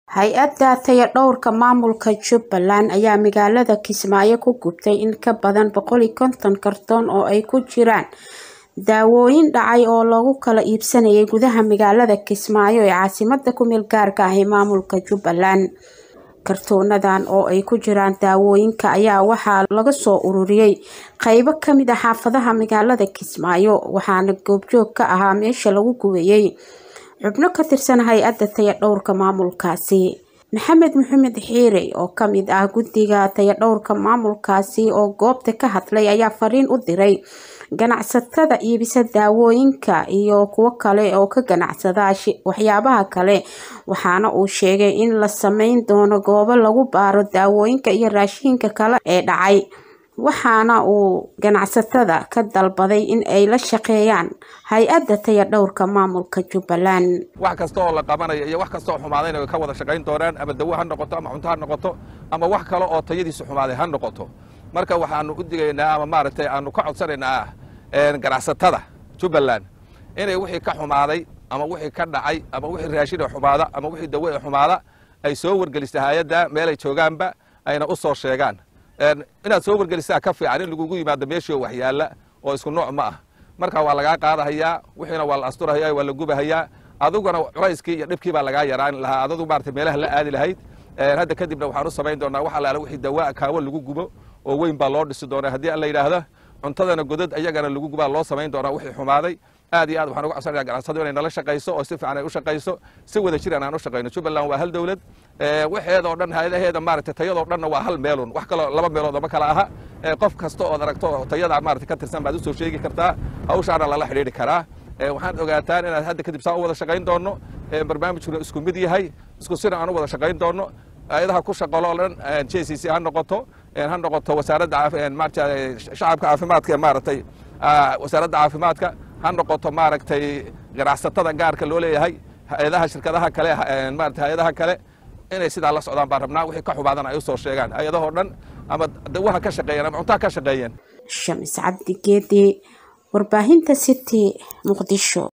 hay-adda tayadhowrka maamulka jubbaland ayaa magaalada kismaayo ku gubtay in ka badan boqol iyo konton kartoon oo ay ku jiraan daawooyin dhacay oo lagu kala iibsanayay gudaha magaalada kismaayo ee caasimada kumeel gaarka ah ee maamulka jubbaland kartoonadan oo ay ku jiraan daawooyinka ayaa waxaa laga soo ururiyey qeybo kamid ah xaafadaha magaalada kismaayo waxaana goobjoog ka ahaa meesha lagu gubayay xubno ka tirsan hay-adda tayadhowrka maamulkaasi maxamed maxamed xiire oo kamid ah guddiga tayadhowrka maamulkaasi oo goobta ka hadlay ayaa fariin u diray ganacsatada iibisa daawooyinka iyo kuwo kale oo ka ganacsada waxyaabaha kale waxaana uu sheegay in la sameyn doono goobo lagu baaro daawooyinka iyo raashinka kale ee dhacay waxaana uu ganacsatada ka dalbaday in ay la shaqeeyaan hay-adda tayadhowrka maamulka jubbaland wax kasta oo la qabanayo iyo wax kasta oo xumaadayna way ka wada shaqayn doonaan ama dawo ha noqoto ama cunto ha noqoto ama wax kale oo tayadiisu xumaaday ha noqoto marka waxaanu u digaynaa ama maaragtay aanu ka codsanaynaa ganacsatada jubbaland inay wixii ka xumaaday ama wixii ka dhacay ama wixii raashin ee xumaada ama wixii dawo ee xumaada ay soo wargelisa hay-adda meelay joogaanba ayna u soo sheegaan inaad soo wargelisaa ka fiican in lagugu yimaado meeshii oo waxyaalla oo isku nooc ma ah marka waa lagaa qaadahayaa wixiina waa la asturahaya waa la gubahayaa adiguna culayskii iyo dhibkii baa lagaa yaraan lahaa adadu maarata meelaha la aadi lahayd hadda kadibna waxaan u samayn doonaa wax allaale wixii dawaa kaawo lagu gubo oo weyn baa loo dhisi doonaa haddii alla yidhaahdo cuntadana godad ayagana lagu gubaa loo samayn doonaa wixii xumaaday aad iyo aad waxaan uga codsanaya ganacsado inay nala shaqayso oo si fiican ay u shaqayso si wada jiran aan u shaqayno jubbaland waa hal dowlad waxeeda oo dhan hay-adaheeda maaragtay tayadoo dhanna waa hal meelun wax kaloo laba meelood oo ma kala aha qof kasta ood aragto tayada maarata ka tirsan baad usoo sheegi kartaa hawshaana lala xidhiidhi karaa waxaad ogaataan inaad hadda kadib saa u wada shaqayn doonno barnaamijkuna isku mid yahay isku sina aan u wada shaqayn doonno ayadaha ku shaqalo o dhan j c c ha noqoto ha noqoto wasaaradda maarata shacabka caafimaadka ee maaragtay wasaaradda caafimaadka ha noqoto maaragtay ganacsatada gaarka loo leeyahay hay-adaha shirkadaha kale maarata hay-adaha kale inay sidaa la socdaan baan rabnaa wixii ka xumaadana ay u soo sheegaan hay-adahoo dhan ama dawaha ka shaqeeyeen ama cuntaha ka shaqeeyeen shamis cabdi geedi warbaahinta city muqdisho